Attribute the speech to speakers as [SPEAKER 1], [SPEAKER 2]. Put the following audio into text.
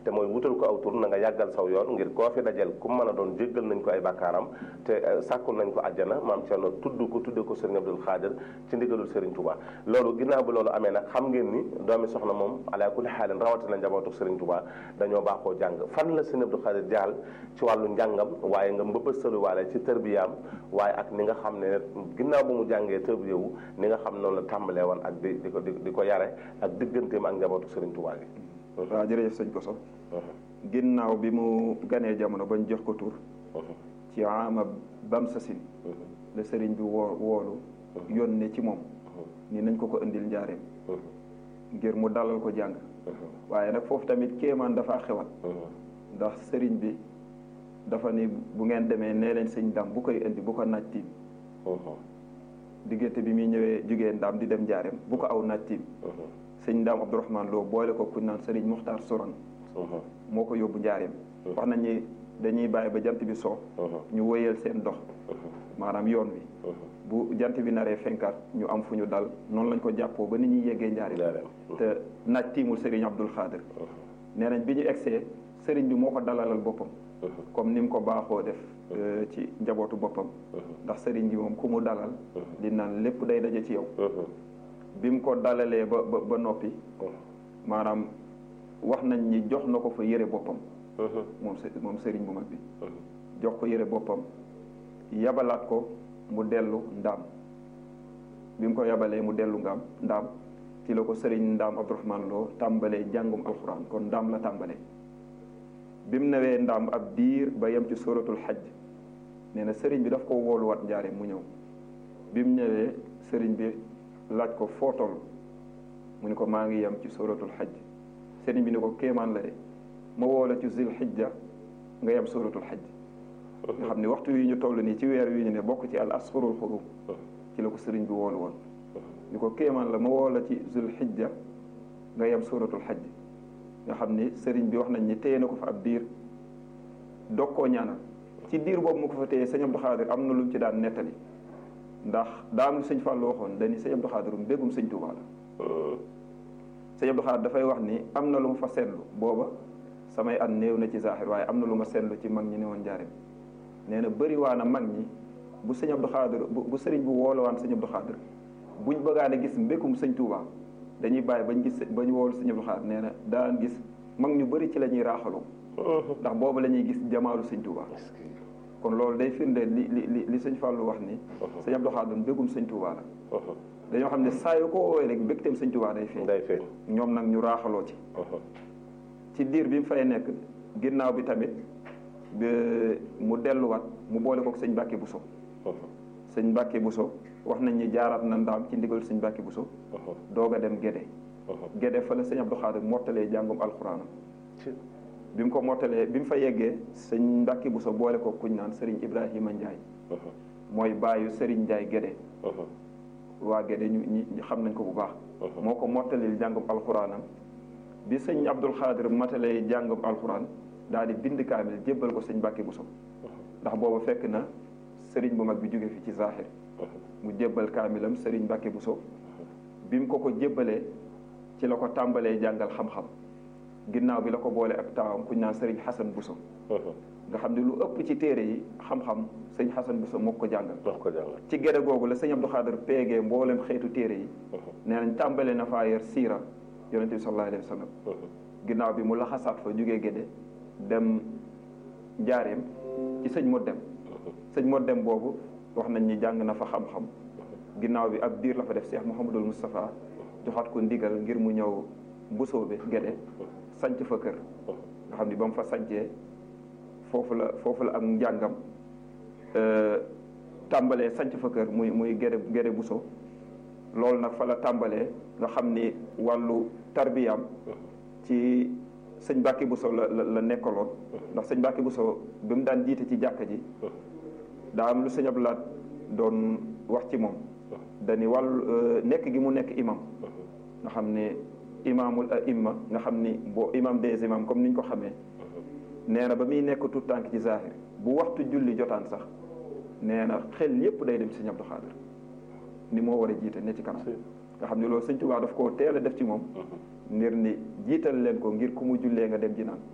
[SPEAKER 1] te mooy wutal ko aw tur na nga yàggal saw yoon ngir koo fi dajel ku mën a doon jéggal nañ ko ay bakkaaram te sàkkul nañ ko àjjana maam Cerno tudd ko tudde ko Serigne Abdul Xaadir ci ndigalul Serigne Touba loolu ginnaaw bi loolu amee nag xam ngeen ni doomi soxna moom ala kulli xaalin rawatina njabootu Serigne Touba dañoo baaxoo jàng fan la Serigne Abdul Xaadir jaal ci wàllu njàngam waaye nga mbëbëstaluwaale ci tërbiyaam waaye ak ni nga xam ne ginnaaw bu mu jàngee tërbiyewu ni nga xam noonu la tàmbalee woon ak di di ko di ko yare ak digganteem ak njabootu Serigne Touba gi
[SPEAKER 2] waaw jërëjëf sëñ Koso ginnaaw bi mu ganee jamono bañ jox ko tur ci ama bam sasin la sëriñ bi woo woolu yónnee ci moom ni nañ ko ko indil njaareem ngir mu dalal ko jàng waaye nag foofu tamit kéemaan dafa xewal ndax sëriñ bi dafa ni bu ngeen demee nee leen sëñ dam bu koy indi bu ko naaj tiim diggante bi muy ñëwee jugee ndaam di dem njaareem bu ko aw naaj tiim sëñ ndaam Abdourahman Lo boole ko ku naan sëriñ Muxtaar Soran moo ko yóbbu njaareem wax nañ ni dañuy bàyyi ba jant bi soo ñu wéyal seen dox maanaam yoon wi bu jant bi naree fenkaat ñu am fu ñu dal noonu lañ ko jàppoo ba ni ñuy yeggee njaareem te naaj tiimul sëriñ Abdul Xaadir nee nañ bi ñu egsee sëriñ bi moo ko dalalal boppam comme ni mu ko baaxoo def ci njabootu boppam ndax sëriñ bi moom ku mu dalal di naan lépp day daje ci yow bi mu ko dalalee ba ba ba noppi maanaam wax nañ ni jox na ko fa yëre boppam moom moom sëriñ bu mag bi jox ko yëre boppam yabalaat ko mu dellu ndaam bi mu ko yabalee mu dellu ngaam ndaam ci la ko sëriñ ndaam Abdourahman Lo tàmbalee jàngum alxuraan kon ndaam la tàmbalee bi mu newee ndaam ab diir ba yem ci suratul xajj nee na sëriñ bi daf ko wooluwaat njaare mu ñëw bi mu ñëwee sëriñ bi laaj ko foo toll mu ni ko maa ngi yem ci suratul xajj sëriñ bi ni ko kéemaan la de ma woola ci zil xijja nga yem suratul xajj nga xam ne waxtu yi ñu toll nii ci weer wi ñu ne bokk ci al asfurul xurum ci la ko sëriñ bi woolu woon ni ko kéemaan la ma woola ci zil xijja nga yem suratul xajj nga xam ni sëriñ bi wax nañ ni téye na ko fa ab diir dog koo ñaanal ci diir boobu mu ko fa téye sëñ Abdou Xaadir am na lu mu ci daan nettali ndax daa am lu sëñ Fallou waxoon dañi sëñ Abdou Xaadir mbégum sëñ Tuubaa la sëñ Abdou Xaadir dafay wax ni am na lu ma fa seetlu booba samay at néew na ci zaaxir waaye am na lu ma seetlu ci mag ñi ne woon njaareem nee na bëri waa na mag ñi bu sëñ Abdou Xaadir bu sëriñ bu woolowaan sëñ Abdou Xaadir buñ bëggaan a gis mbékum sëñ Tuubaa dañuy bàyyi bañ gis bañ woolu sëñ Abdou Xaadir nee na daan gis mag ñu bëri ci la ñuy raaxaloo ndax boobu la ñuy gis jamaalu sëñ Tuubaa kon loolu day firndeel li li li sëñ Fallou wax ni sëñ Abdou Khadre mbégum sëñ Touba la dañoo xam ne saa yu ko woowee rek mbégteem sëñ Touba day feeñ
[SPEAKER 1] day feeñ
[SPEAKER 2] ñoom nag ñu raaxaloo ci ci diir bi mu fay nekk ginnaaw bi tamit mu delluwaat mu boole kook sëñ Mbàkke Buso sëñ Mbàkke Buso wax nañ ni jaaraat na ndaam ci ndigal sëñ Mbàkke Buso doog a dem Gédé Gédé fa la sëñ Abdou Khadre mottalee jàngum alxuraanam bi mu ko mottalee bi mu fa yeggee sëñ Mbàkke Buso boole ko kuñ naan Serigne Ibrahima Ndiaye mooy baayu Serigne Ndiaye Gédé waa Gédé ñu ñi xam nañ ko bu baax moo ko mottalil jàngum alxuraanam bi sëñ Abdul Xaadir matalee jàngum alxuraan daal di bind kaamil jébbal ko sëñ Mbàkke Buso ndax booba fekk na Serigne bu mag bi jóge fi ci Zaaxir mu jébbal kaamilam Serigne Mbàkke Buso bi mu ko ko jébbalee ci la ko tàmbalee jàngal xam-xam ginnaaw bi la ko boole ak taawam kuñ naan sëriñ Xasan Buso nga xam ne lu ëpp ci téere yi xam-xam sëñ Xasan Buso moo ko jàngal ci gede googu la sëñ Abdou Khadre peegee mboolem xeetu téere yi nee nañ tàmbale na faa yer siira yonente bi sallallahu alayhi wa sallam ginnaaw bi mu laxasaat fa jógee géde dem njaareem ci sëñ mo dem sëñ mo dem boobu wax nañ ni jàng na fa xam-xam ginnaaw bi ab diir la fa def Cheikh Mouhamadul Moustapha joxaat ko ndigal ngir mu ñëw mbusoobe géde sanc fa kër nga xam ni ba mu fa sancee foofu la foofu la ak njàngam tàmbalee sanc fa kër muy muy gere gere buso loolu nag fa la tàmbalee nga xam ni wàllu tarbiyam ci sëñ Mbàkke Buso la la nekkaloon ndax sëñ Mbàkke Buso bi mu daan jiite ci jàkka ji daa am lu sëñ Abdulaat doon wax ci moom dani wàllu nekk gi mu nekk imam nga xam ne imaamul aimma nga xam ni boo imam des imam comme ni ñu ko xamee nee na ba muy nekk tout tànk ci zahir bu waxtu julli jotaan sax nee na xel yépp day dem ci sëñ Abdou Khadre ni moo war a jiite ne ci kanam nga xam ne loolu sëñ Tuubaa daf koo teel a def ci moom ngir ni jiital leen ko ngir ku mu jullee nga dem ji naan